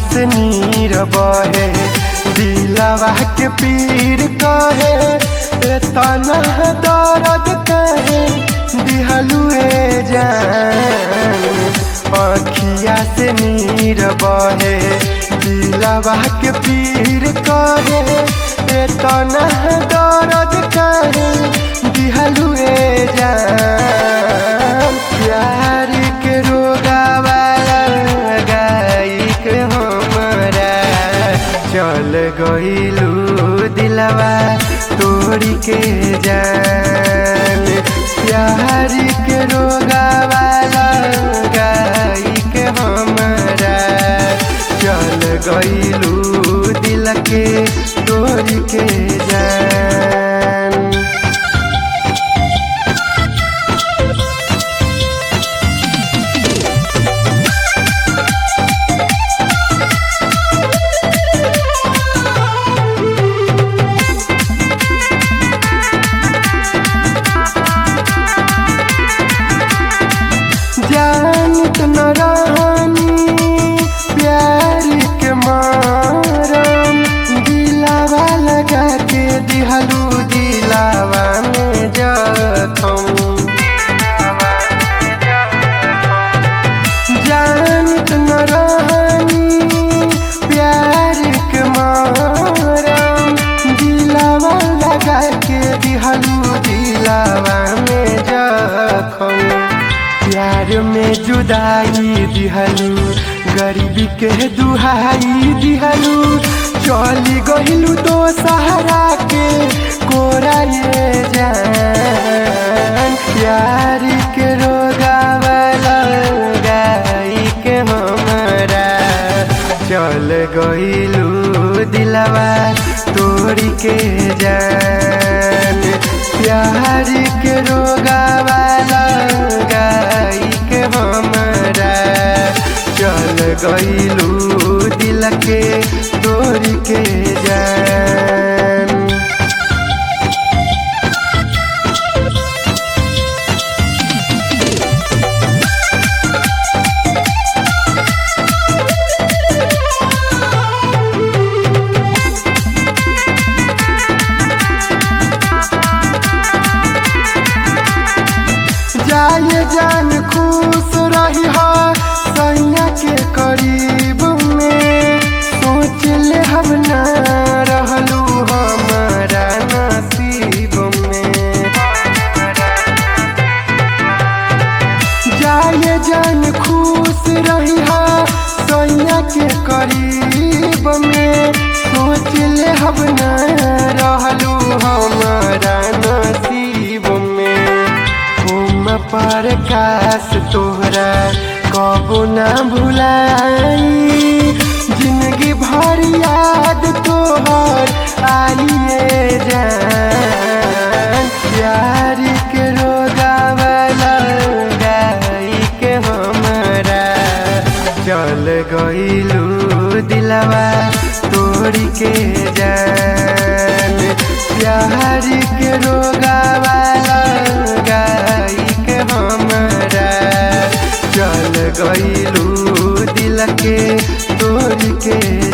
से नीर बहे दिलवा के पीर कहे तना दर्द कहे दिहलुए जान अखिया से नीर बहे दिलवा के पीर कहे तना दर्द कहे दिहलुए जान प्यार के रोगावा गाइक हमरा चल गइलू दिलवा तोड़ी के जान प्यार के रोगावा गाइक हमरा चल गइलू दिल के तोड़ी के जान जानत न रहनी प्यार के मारम दिलावा लगा के दिहलू दिलावा में जखम जानत न रहनी प्यार के मारम दिलावा लगा के दिहलू दिलावा में जखम प्यार में जुदाई दिहलू गरीबी के दुहाई दिहलू चली गहिलू तो सहारा के कोरा ये जान प्यार के रोगावला गाई के हमरा चल गइलू दिलवा तोड़ी के जान प्यार के रोगावला गाई के हमरा चल गइलू दिल के तोड़ी के जान जाए जान खुश रही हो सैया के करीब में सोच ले हम ना रहलू हमारा नसीब में जाए जान खुश रही हो सैया के करीब में सोच ले हम ना रहलू हमारा नसीब में हम पर काश तोहरा कबो ना भुलाई जिंदगी भर याद तोहर आइए जान प्यार के रोगावला गाई के हमरा चल गइलू दिलवा तोड़ी के जान प्यार के रोगावला गाई के हमरा चल गइलू दिल के तोड़ के